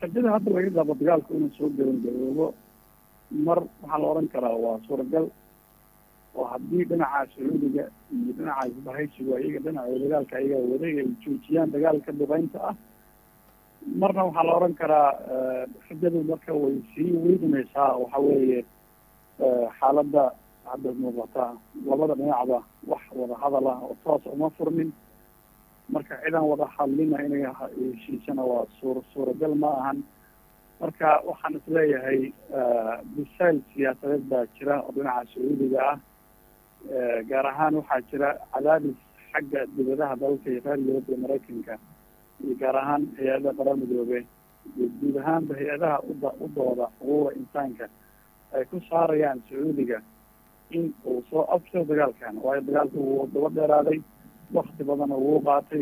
rajada hadda laga qaabo dagaalku inuu soo gabangaboobo mar waxaa la odhan karaa waa suuragal oo haddii dhinaca sacuudiga iyo dhinaca isbahaysigu ayaga dhinaca dagaalka ayaga waday ay joojiyaan dagaalka duqeynta ah marna waxaa la odhan karaa rajadu marka way sii weydinaysaa waxa weeye xaaladda hadda muuqata labada dhinacba wax wada hadal ah oo toos uma furmin marka cidaan wada hadlina inay heshiisana waa suur suuragal ma ahan marka waxaan isleeyahay bisayl siyaasadeed baa jira oo dhinaca sacuudiga ah gaar ahaan waxaa jira cadaadis xagga dibadaha dalka iyo reer yurub iyo maraykanka iyo gaar ahaan hay-adaha qarar midoobe iyo guud ahaanba hay-adaha uda u dooda xuquuqda insaanka ay ku saarayaan sacuudiga in uu soo absiro dagaalkan waayo dagaalku wuu daba dheeraaday wakti badana wuu qaatay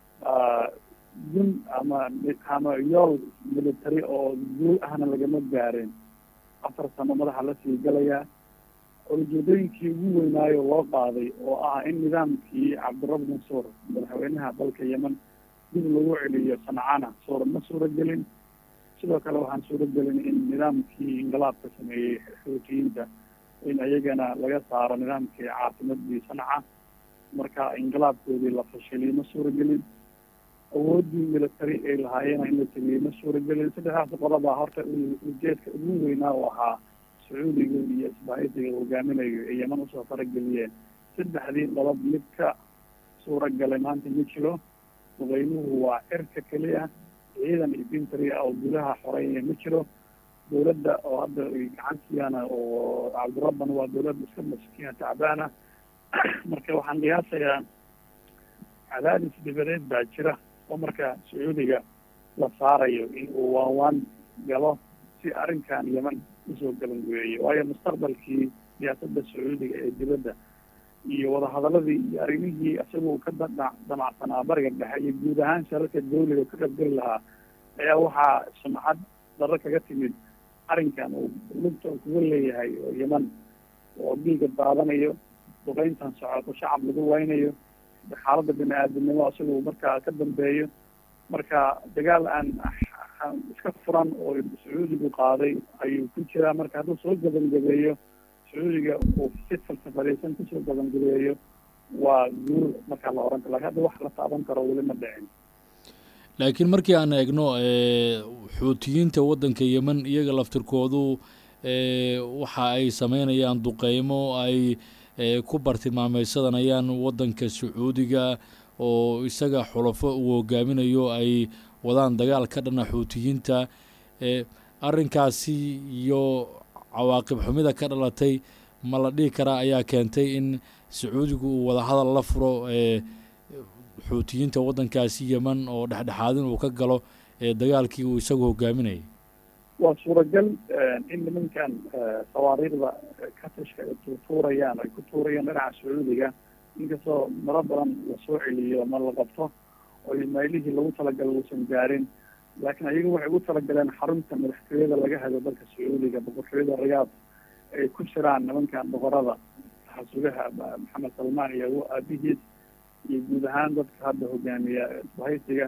gun ama ama yool military oo guul ahna lagama gaarin afar sano madaxa lasii galayaa ujeedooyinkii ugu weynaayo loo qaaday oo ah in nidaamkii cabdirab mansuur madaxweynaha dalka yemen dib lagu celiyo sancana suura ma suuragelin sidoo kale waxaan suuragelin in nidaamkii inqilaabka sameeyey xuutiyiinta in ayagana laga saaro nidaamkii caasimadii sanca marka inqilaabkoodii la fashiliyo ma suuragelin awoodii military ay lahaayeen in la sameeyey ma suuragelin saddexdaas qodobaa horta ujeedka ugu weynaa u ahaa sacuudiga iyo isbahaysiga hogaaminayo ee yeman usoo farageliyeen saddexdii qodob mid ka suuragalay maanta ma jiro duqeynuhu waa cirka keliya ciidan iyo bintary ah oo gudaha xoreynaya ma jiro dawladda oo hadda gacantiyaana oo cabdirabban waa dawlad iska maskiina tacbaana marka waxaan qiyaasayaa cadaadis dibadeed baa jira oo marka sacuudiga la saarayo in uu waanwaan galo si arrinkan yeman usoo gabangubeeyo waayo mustaqbalkii siyaasadda sacuudiga ee dibadda iyo wadahadaladii iyo arrimihii isagoo ka da damacsanaa bariga dhexe iyo guud ahaan shararka dawliga ka qaybgeli lahaa ayaa waxaa sumcad daro kaga timid arrinkan uu lugta kuga leeyahay oo yeman oo dhiiga daadanayo duqeyntan socoto shacab lagu waynayo xaaladda bini aadamnimo isagoo markaa ka dambeeyo marka dagaal aan iska furan oo sacuudigu qaaday ayuu ku jiraa marka hadduu soo gabangabeeyo sacuudiga uu si falsafadaysan kusoo gabangabeeyo waa guul markaa la oran karo lakin hadda wax la taaban karo weli ma dhicin laakiin markii aan eegno xuutiyiinta waddanka yemen iyaga laftirkoodu waxa ay sameynayaan duqeymo ay ku bartilmaameysadanayaan waddanka sacuudiga oo isaga xulafo uu hogaaminayo ay wadaan dagaal ka dhana xuutiyiinta arrinkaasi iyo cawaaqib xumida ka dhalatay ma la dhihi karaa ayaa keentay in sacuudigu uu wadahadal la furo xuutiyiinta waddankaasi yeman oo dhexdhexaadin uu ka galo dagaalkii uu isagu hogaaminayay waa suuragal in nimankan sawaariikhda katashka ay tuutuurayaan ay ku tuurayaan dhinaca sacuudiga inkastoo maro badan lasoo celiyo ma la qabto oo maylihii lagu talagalo uusan gaarin laakiin ayagu waxay ugu talagaleen xarunta madaxtooyada laga hado dalka sacuudiga boqortooyada riyaad ay ku jiraan nimankan boqorada xasugaha maxamed salmaan iyo aabihiis iyo guud ahaan dadka hadda hogaamiya isbahaysiga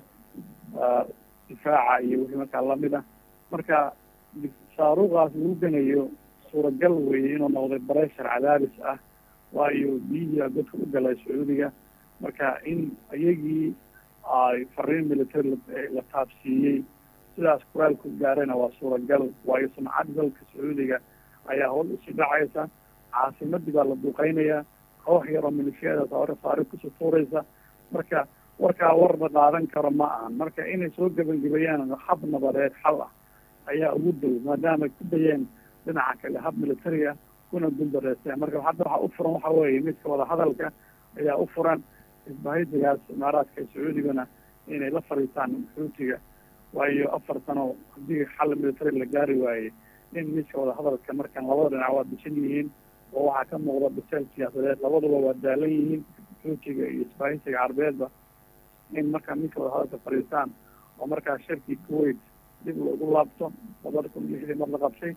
difaaca iyo wixii markaa lamid ah marka saaruuqaas lagu ganayo suuragal weeye inuu noqday bareshar cadaadis ah waayo biyihiia dadka u galay sacuudiga marka in iyagii ay fariin military la taabsiiyey sidaas kuraalku gaarayna waa suuragal waayo sumcad dalka sacuudiga ayaa howl usii dhacaysa caasimadii baa la duqeynayaa koox yaroo milishiyada saare saari kusoo tuuraysa marka warkaa war la qaadan karo ma ahan marka inay soo gebangebayaan hab nabadeed xal ah ayaa ugu dow maadaama ay ku dayeen dhinaca kale hab military ah kuna guldareysteen marka hadda waxaa u furan waxa weeye midka wadahadalka ayaa u furan isbahaysigaas imaaraadka sacuudigana inay la fariistaan xuutiga waayo afar sano haddii xal military la gaari waayey in midka wadahadalka markan labada dhinac waa bisan yihiin oo waxaa ka muuqda biseel siyaasadeed labaduba waa daalan yihiin xuutiga iyo isbahaysiga carbeedba in markaa midka wadahadalka fariistaan oo markaa shirkii kuwait dib loogu laabto labada kun lixdii mar la qabtay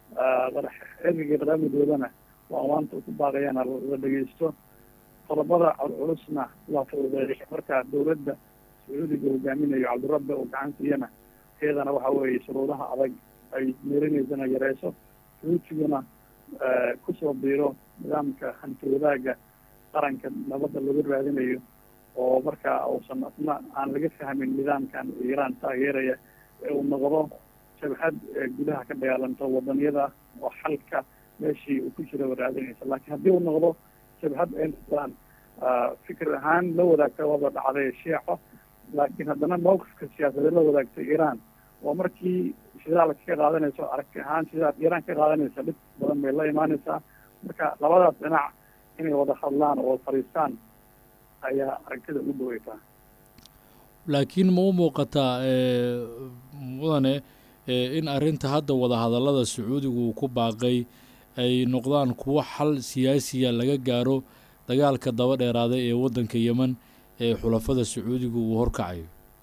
ergigii qadaamidoodana waa maanta ku baaqayaan la dhegeysto qodobada culusna la fududeeyo markaa dawladda sacuudiga hogaaminayo cabdirabbe oo gacan siiyana iyadana waxa weeye shuruudaha adag ay meerinaysana yareyso xuutiguna kusoo biiro nidaamka hanti wadaagga qaranka nabadda lagu raadinayo oo markaa uusan asna aan laga fahmin nidaamkan iiraan taageeraya ee uu noqdo jabhad gudaha ka dagaalanto wadaniyada oo xalka meeshii uu ku jira raadinaysa laakiin haddii uu noqdo jabhad ay noqdaan fikir ahaan la wadaagta wada dhacday shiico laakiin haddana mawqifka siyaasadeed la wadaagtay iiraan oo markii shidaalka ka qaadanayso aragti ahaan sidaad iiraan ka qaadanaysa dhib badan bay la imaanaysaa marka labadaas dhinac inay wada hadlaan oo fadhiistaan ayaa aragtida ugu dhaweytaa laakiin ma u muuqataa mudane in arrinta hadda wadahadallada sacuudigu uu ku baaqay ay noqdaan kuwo xal siyaasiya laga gaaro dagaalka daba dheeraaday ee waddanka yemen ee xulafada sacuudigu uu horkacayo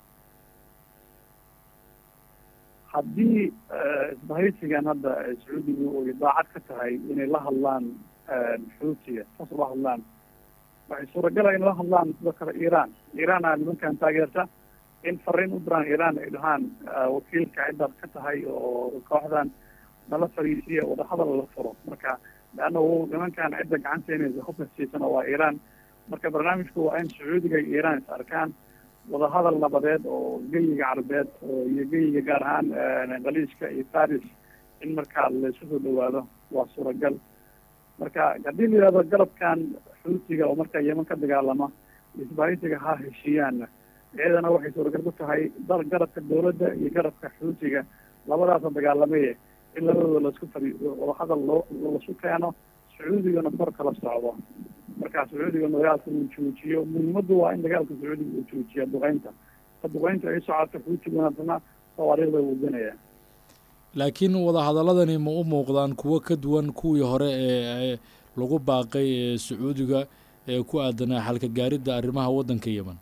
haddii isbahaysigan hadda sacuudigu ay daacad ka tahay inay la hadlaan xuutiga saas ula hadlaan waxay suuragala in la hadlaan sidoo kale iiraan iiraan aa nimankan taageerta in fariin u diraan iiraan ay dhahaan wakiilka ciddaad ka tahay oo kooxdan nala fariisiya wadahadal la furo marka leanna nimankan cidda gacanteynaysa hubka siisana waa iiraan marka barnaamijku waa in sacuudiga iyo iiraan is arkaan wadahadal nabadeed oo geyiga carabeed iyo geyiga gaar ahaan khaliijka iyo faris in markaa laysu soo dhawaado waa suuragal marka haddii la yihahdo galabkan xuutiga oo markaa yeman ka dagaalama isbahaysiga ha heshiiyaanna iyadana waxay suuragal ku tahay dal garabka dawladda iyo garabka xuutiga labadaasa dagaalamaye in labadooda laisku fari wadahadal loo lasu keeno sacuudigana kor kala socdo marka sacuudiga dagaalka uu joojiyo muhiimadu waa in dagaalka sacuudiga uu joojiya duqeynta ta duqeynta ay socoto xuutiguna adna sawaariikhda wudanaya laakiin wadahadaladani ma u muuqdaan kuwo ka duwan kuwii hore ee lagu baaqay ee sacuudiga ee ku aadanaa xalka gaaridda arrimaha waddanka yemen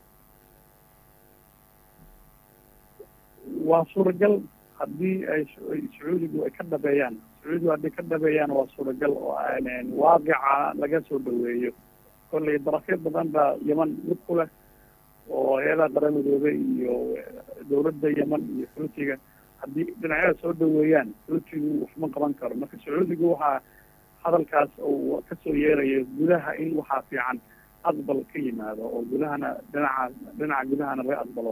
waa suuragal haddii ay sacuudigu ay ka dhabeeyaan sacuudigu haddii ka dhabeeyaan waa suuragal oo waaqica laga soo dhaweeyo kollay darafyo badan baa yeman lug ku leh oo hay-adaha qaramidooda iyo dawladda yeman iyo xuutiga haddii dhinacyada soo dhaweeyaan xuutigu waxma qaban karo marka sacuudigu waxaa hadalkaas uu kasoo yeerayo gudaha in waxaa fiican aqbal ka yimaado oo gudahana dhinaca dhinaca gudahana laga aqbalo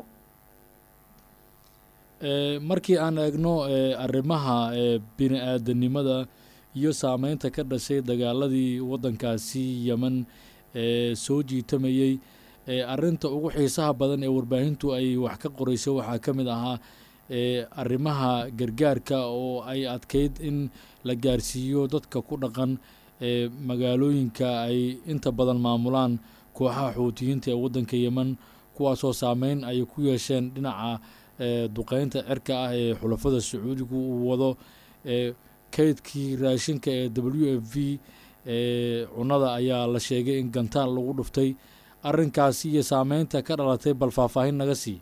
markii aan eegno arrimaha bini aadanimada iyo saameynta ka dhashay dagaaladii waddankaasi yemen ee soo jiitamayey arrinta ugu xiisaha badan ee warbaahintu ay wax ka qorayso waxaa ka mid ahaa arrimaha gargaarka oo ay adkeyd in la gaarsiiyo dadka ku dhaqan magaalooyinka ay inta badan maamulaan kooxaha xuutiyiinta ee waddanka yemen kuwaasoo saameyn ay ku yeesheen dhinaca duqeynta cirka ah ee xulafada sacuudigu uu wado kaydkii raashinka ee w f v cunada ayaa la sheegay in gantaal lagu dhuftay arrinkaasi iyo saameynta ka dhalatay bal faahfaahin naga sii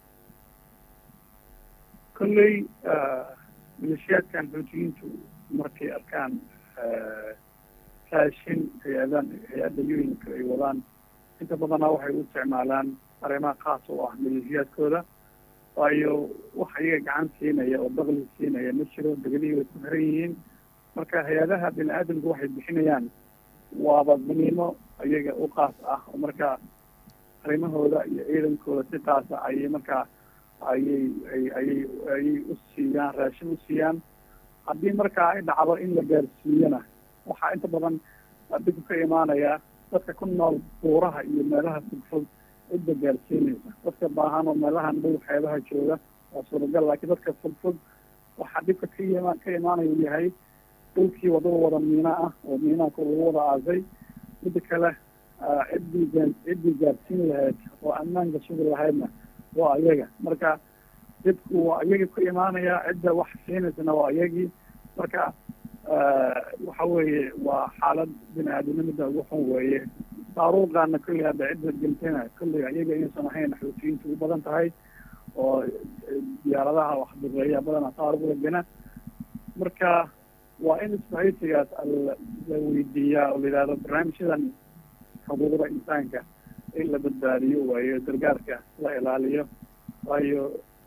kolley maleeshiyaadkan xuutiyiintu markay arkaan raashin hay-adan hay-adda yuinka ay wadaan inta badanna waxay u isticmaalaan arrimaha khaas oo ah maleeshiyaadkooda waayo wax iyaga gacan siinaya oo dakli siinaya ma jiro degelihii way ku xiran yihiin marka hay-adaha bini aadamku waxay bixinayaan waaba daniimo iyaga u qaas ah oo marka arrimahooda iyo ciidankooda si qaasa ayay markaa ayay ay ayay ayay u siiyaan raashin u siiyaan haddii markaa ay dhacdo in la gaarsiiyana waxaa inta badan adigu ka imaanaya dadka ku nool buuraha iyo meelaha fogfog cidda gaarsiinaysa dadka baahan oo meelahan dhow xeebaha jooga waa suuragal laakiin dadka fogfog waxaa dhibka ka ima ka imaanaya u yahay dhulkii wadada wada miina ah oo miinaha lagu wada aasay mida kale ciddii gaa ciddii gaarsiin lahayd oo ammaanka sugi lahaydna waa iyaga marka dibku waa iyagii ku imaanaya cidda wax siinaysana waa iyagii marka waxa weeye waa xaalad bini aadamnimada ugu xun weeye saaruuqaana kolley hadda cidda gentena kolley iyaga inaysan ahayn xuutiyiinta ugu badan tahay oo diyaaradaha wax duqeeya badana saaruq lagana marka waa in isbahaysigaas la weydiiyaa oo la yidhahdo barnaamijyadan xuquuqda insaanka in la badbaadiyo waayo gargaarka la ilaaliyo waayo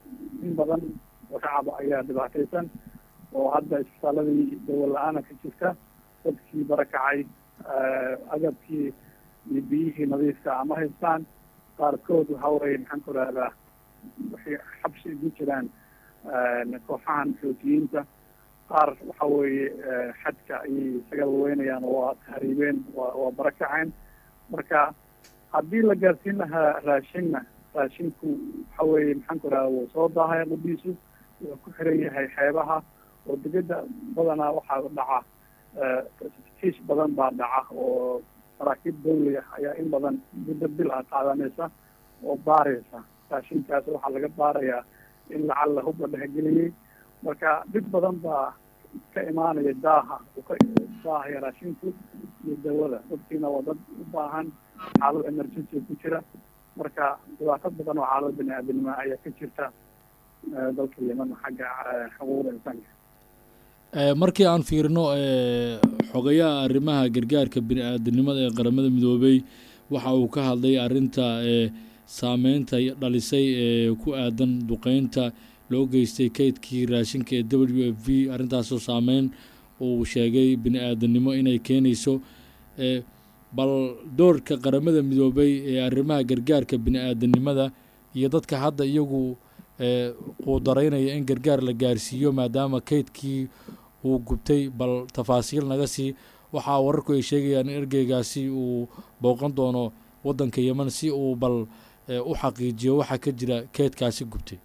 in badan oo shacaba ayaa dhibaataysan oo hadda isbitaaladii dawal la-aana ka jirta dadkii barakacay agabkii iyo biyihii nadiifka ama haystaan qaarkood waxa weye maxaan ku rahdaa waxay xabsi ugu jiraan kooxahan xootiyiinta qaar waxa weeye xadka ayay isaga waweynayaan oo waa tahriibeen waa waa barakaceen marka haddii la gaarsiin lahaa raashinna raashinku waxa weeye maxaan ku rahda wuu soo daahaya qudiisu wuxuu ku xiran yahay xeebaha oo degeda badanaa waxaa dhaca kiis badan baa dhaca oo maraakiib dawli ah ayaa in badan muddo bil ah qaadanaysa oo baaraysa raashinkaas waxaa laga baarayaa in lacag la hubla dhexgeliyey marka dhib badan baa ka imaanaya daaha uu ka daahaya raashinku iyo dawada dadkiina waa dad u baahan xaalad emergency ku jira marka dhibaato badan oo xaalad bini aadamnimo ayaa ka jirta dalka yeman xagga xuquuqda insaanka markii aan fiirino xogayaha arrimaha gargaarka bini aadamnimada ee qaramada midoobey waxa uu ka hadlay arrinta saameynta dhalisay ee ku aadan duqeynta loo geystay kaydkii raashinka ee w f v arrintaasoo saameyn uu sheegay bini aadamnimo inay keenayso bal doorka qaramada midoobey ee arrimaha gargaarka bini aadamnimada iyo dadka hadda iyagu quudaraynaya in gargaar la gaarsiiyo maadaama kaydkii uu gubtay bal tafaasiil naga sii waxaa wararku ay sheegayaan in ergeygaasi uu booqan doono waddanka yeman si uu bal u xaqiijiyo waxaa ka jira kaydkaasi gubtay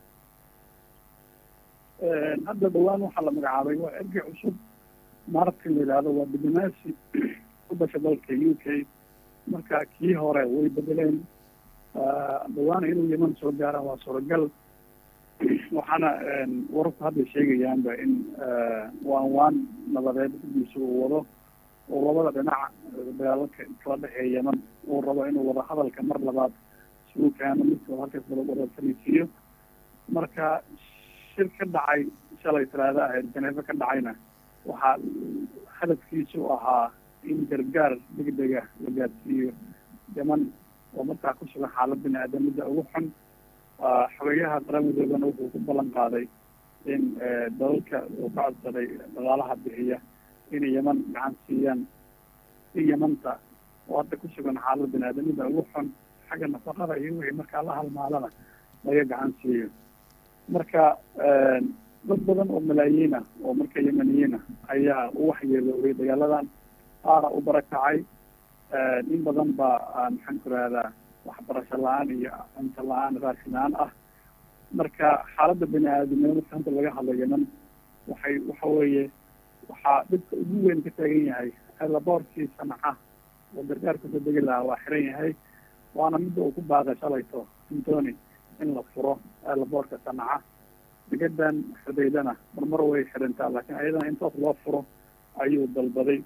hadda dhawaan waxaa la magacaabay waa ergey cusub martin la yidhaahdo waa diblomaasi ku dhasha dalka u k marka kii hore way bedeleen dhawaan inuu yeman soo gaara waa suuragal waxaana wararku hadda sheegayaanba in waan waan nabadeed gudiisa uu wado oo labada dhinac dagaalalka kala dhexeeya yeman uu rabo inuu wada hadalka mar labaad isugu keeno midkooda halkaas wada wada fariisiiyo marka shir ka dhacay shalay talaada ahayd janeefo ka dhacayna waxaa hadafkiisu ahaa in gargaar degdega la gaarsiiyo yeman oo markaa ku sugan xaalad bini aadamida ugu xun xogeyaha qaramidoodana wuxuu ku ballan qaaday in dalalka uu ka codsaday dhaqaalaha bixiya inay yeman gacan siiyaan si yemanta oo hadda ku sugan xaalad bini aadamida ugu xun xagga nafaqada iyo wixii markaa la halmaalana laga gacan siiyo marka dad badan oo malaayiin ah oo marka yemaniyiin ah ayaa u waxyeeloobay dagaaladan qaara u barakacay in badan baa maxaan ku rahdaa waxbarasho la-aan iyo cunto la-aan raashin la-aan ah marka xaaladda bini aadamnimo marka hanta laga hadlo yeman waxay waxa weeye waxaa dhibka ugu weyn ka taagan yahay laboorkii sanaca oo gargaarka soo degi lahaa waa xiran yahay waana midda uu ku baaqay shalayto antony in la furo laboorka sanaca degadan xudaydana marmar way xirantaa laakiin ayadana in toos loo furo ayuu dalbaday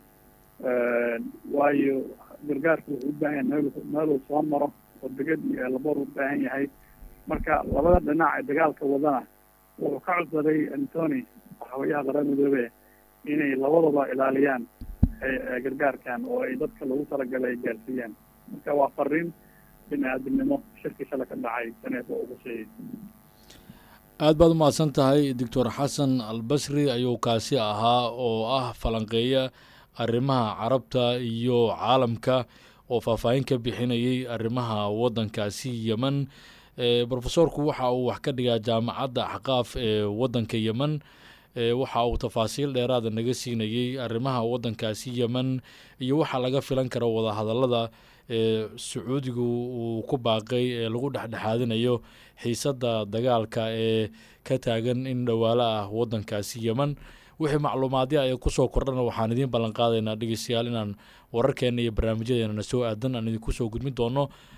waayo gargaarku wuxuu u baahan yahay meel meeluu soo maro oo degad iyo laboor u baahan yahay marka labada dhinac ee dagaalka wadana wuxuu ka codsaday antony waxaweyaha qaran midoobe inay labadaba ilaaliyaan gargaarkan oo ay dadka lagu talagalay ay gaarsiiyaan marka waa fariin bini aadamnimo shirkii shala ka dhacay saneefo ugu sheegay aad baad umahadsan tahay doctor xasan albasri ayuu kaasi ahaa oo ah falanqeeya arrimaha carabta iyo caalamka oo faahfaahin ka bixinayay arrimaha waddankaasi yeman brofesorku waxa uu wax ka dhigaa jaamacadda axqaaf ee waddanka yeman waxa uu tafaasiil dheeraada naga siinayey arrimaha waddankaasi yeman iyo waxa laga filan karo wadahadallada ee sacuudigu uu ku baaqay ee lagu dhexdhexaadinayo xiisadda dagaalka ee ka taagan in dhowaalo ah waddankaasi yeman wixii macluumaadya ay kusoo kordhana waxaan idiin ballan qaadaynaa dhegeystayaal inaan wararkeena iyo barnaamijyadeena na soo aadan aan idinku soo gudmin doono